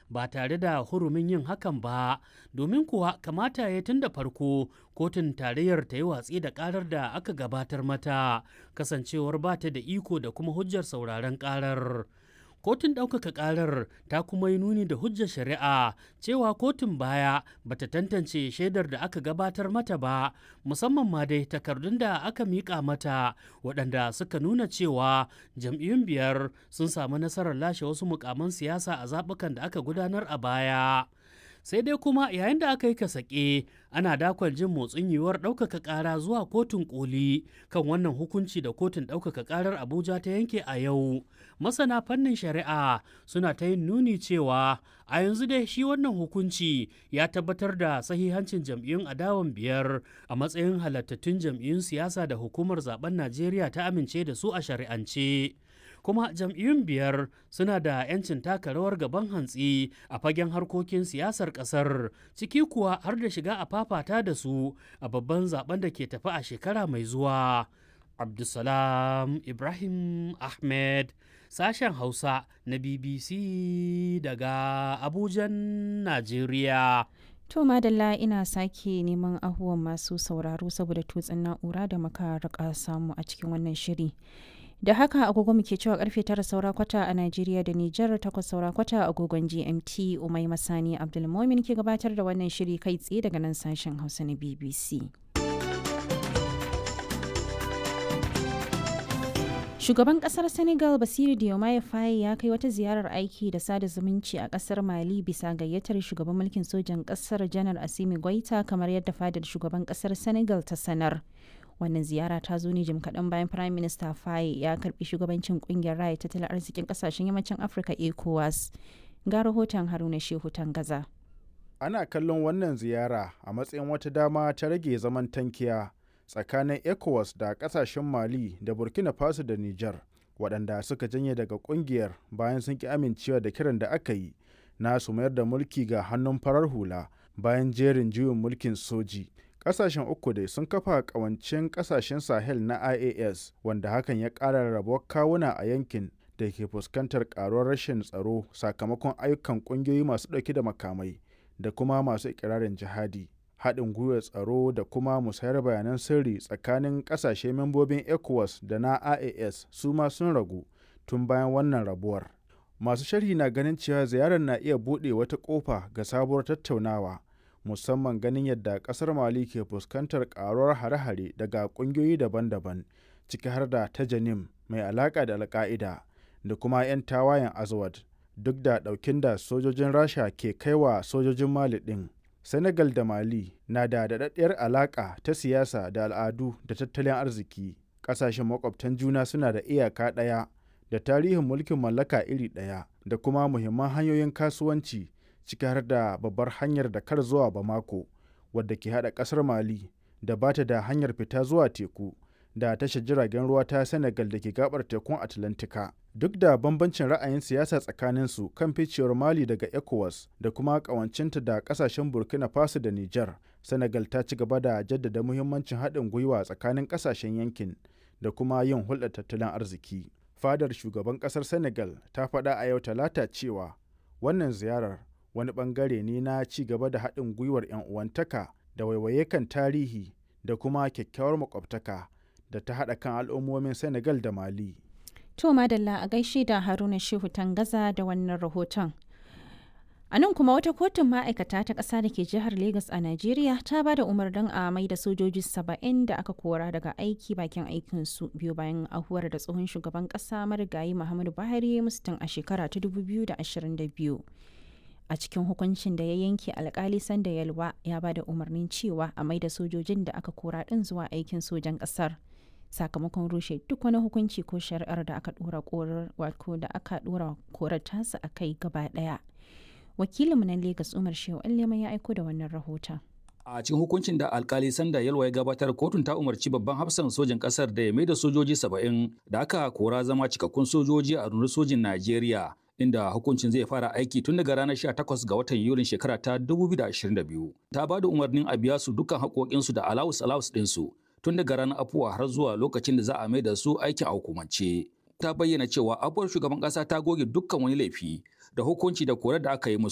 ba tare da hurumin yin hakan ba domin kuwa kamata ya tun da farko kotun tarayyar ta yi watsi da karar da aka gabatar mata kasancewar ba ta da iko da kuma hujjar sauraron karar kotun ɗaukaka ƙarar ta kuma yi nuni da hujjar shari'a cewa kotun baya bata tantance shaidar da aka gabatar mata ba musamman ma dai takardun da aka miƙa mata waɗanda suka nuna cewa jam'iyyun biyar sun samu nasarar lashe wasu mukaman siyasa a zaɓukan da aka gudanar a baya sai dai kuma yayin da aka yi kasake ana dakwal jin motsin yiwuwar ɗaukaka ƙara zuwa kotun koli kan wannan hukunci da kotun ɗaukaka ƙarar abuja ta yanke a yau masana fannin shari'a suna ta yin nuni cewa a yanzu dai shi wannan hukunci ya tabbatar da sahihancin jam'iyyun adawan biyar a matsayin halattattun jam'iyyun siyasa da hukumar zaben najeriya ta amince da su a shari'ance kuma jam'iyyun biyar suna da 'yancin taka rawar gaban hantsi a fagen harkokin siyasar kasar ciki kuwa har da shiga a fafata da su a babban zaben da ke tafi a shekara mai zuwa abdulsalam ibrahim ahmed sashen hausa na bbc daga abujan najeriya To madalla ina sake neman ahuwan masu sauraro saboda tutsin na'ura da muka rika samu a cikin wannan shiri. da haka agogo muke cewa karfe tara saura kwata a Najeriya da Nijar takwas saura kwata agogon GMT Umai Masani Abdulmomin ke gabatar da wannan shiri kai tsaye daga nan sashen Hausa na BBC. Shugaban kasar Senegal Basiru Diomaye Faye ya kai wata ziyarar aiki da sada zumunci a kasar Mali bisa gayyatar shugaban mulkin sojan kasar Janar Asimi Goita kamar yadda fadar shugaban kasar Senegal ta sanar. wannan ziyara ta zo ne jim kaɗan bayan prime minister faye ya karbi shugabancin kungiyar raya tattalin arzikin kasashen yammacin afirka ecowas ga rahoton haruna shehu gaza. ana kallon wannan ziyara a matsayin wata dama ta rage zaman tankiya tsakanin ecowas da kasashen mali da burkina faso da niger waɗanda suka janye daga kungiyar bayan sun ki amincewa da kiran da aka yi na su mayar da mulki ga hannun farar hula bayan jerin juyin mulkin soji kasashen uku dai sun kafa kawancin kasashen sahel na ias wanda hakan ya ƙara rabuwar kawuna a yankin da ke fuskantar karuwar rashin tsaro sakamakon ayyukan ƙungiyoyi masu ɗauke da makamai da kuma masu ikirarin jihadi haɗin gwiwar tsaro da kuma musayar bayanan sirri tsakanin ƙasashe membobin ecowas da na ias su ma sun ragu tun bayan wannan rabuwar masu sharhi na ganin cewa ziyarar na iya buɗe wata ƙofa ga sabuwar tattaunawa musamman ganin yadda kasar mali ke fuskantar karuwar hare-hare daga kungiyoyi daban-daban ciki har da ta janim mai alaka da alka'ida da kuma 'yan tawayen azawad duk da daukin da sojojin rasha ke kaiwa sojojin mali din senegal da mali na da daɗaɗɗiyar alaka ta siyasa da al'adu da tattalin arziki ƙasashen makwabtan juna suna da iyaka ɗaya da tarihin mulkin mallaka iri ɗaya da kuma muhimman hanyoyin kasuwanci ciki har da babbar hanyar da kar zuwa Bamako wadda ke hada kasar Mali da bata da hanyar fita zuwa teku da tashar jiragen ruwa ta Senegal da ke gabar tekun Atlantika. Duk da bambancin ra'ayin siyasa tsakanin su kan ficewar Mali daga ECOWAS da kuma kawancinta da kasashen Burkina Faso da Niger, Senegal ta ci gaba da jaddada muhimmancin haɗin gwiwa tsakanin kasashen yankin da kuma yin hulɗar tattalin arziki. Fadar shugaban ƙasar Senegal ta faɗa a yau talata cewa wannan ziyarar wani bangare ne na ci gaba da haɗin gwiwar 'yan uwantaka da waiwaye kan tarihi da kuma kyakkyawar makwabtaka da ta haɗa kan al'ummomin senegal da mali to madalla a gaishe da haruna shehu tangaza da wannan rahoton a nan kuma wata kotun ma'aikata ta ƙasa da ke jihar Legas a najeriya ta ba da umarnin a mai da sojoji saba'in da aka kora daga aiki bakin aikinsu biyu bayan ahuwar da tsohon shugaban ƙasa marigayi muhammadu buhari mustin a shekara ta 2022 a cikin hukuncin da ya yanke alkali sanda yalwa ya ba da umarnin cewa a maida sojojin da aka kora din zuwa aikin sojan kasar sakamakon rushe duk wani hukunci ko shari'ar da aka dora korar wato da aka dora korar tasa a kai gaba daya wakilinmu na Legas Umar Shehu Allema ya aiko da wannan rahoton A cikin hukuncin da alkali Sanda Yalwa ya gabatar kotun ta umarci babban hafsan sojin kasar da ya maida sojoji saba'in da aka kora zama cikakkun sojoji a rundunar sojin Najeriya inda hukuncin zai fara aiki tun daga ranar 18 ga watan Yulin shekara ta 2022. Ta ba da umarnin a biya su dukkan haƙoƙinsu da alawus alawus ɗinsu tun daga ranar afuwa har zuwa lokacin da za a mai da su aikin a hukumance. Ta bayyana cewa abuwar shugaban ƙasa ta goge dukkan wani laifi da hukunci da korar da aka yi musu